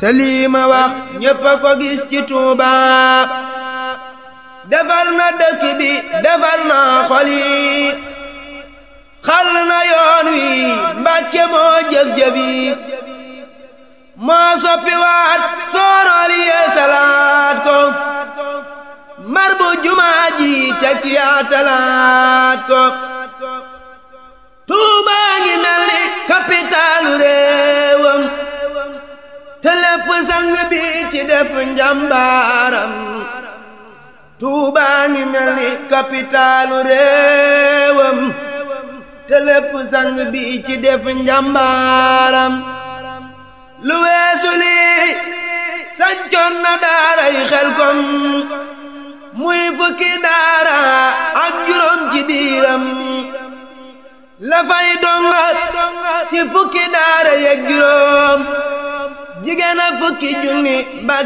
te lii ma wax ñépp a ko gis ci Tuuba defar na dëkk bi defar na xol yi xal na yoon wi Mbàkke moo jëf-jëf yi moo soppi waat soorool yee salaat ko mar bu jumaa ji tekki yaatalaat ko Tuuba ngi mel ni kapitaalu réewam te lépp sang bi ci def njàmbaaram Tuuba ngi mel ni kapitaalu réewam te lépp sang bi ci def njàmbaaram lu weesu lii sancoon na daaray Xelkom muy fukki daara ak juróom ci biiram la fay donga ci fukki daara yeeg juróom jigéen a fukki junni ba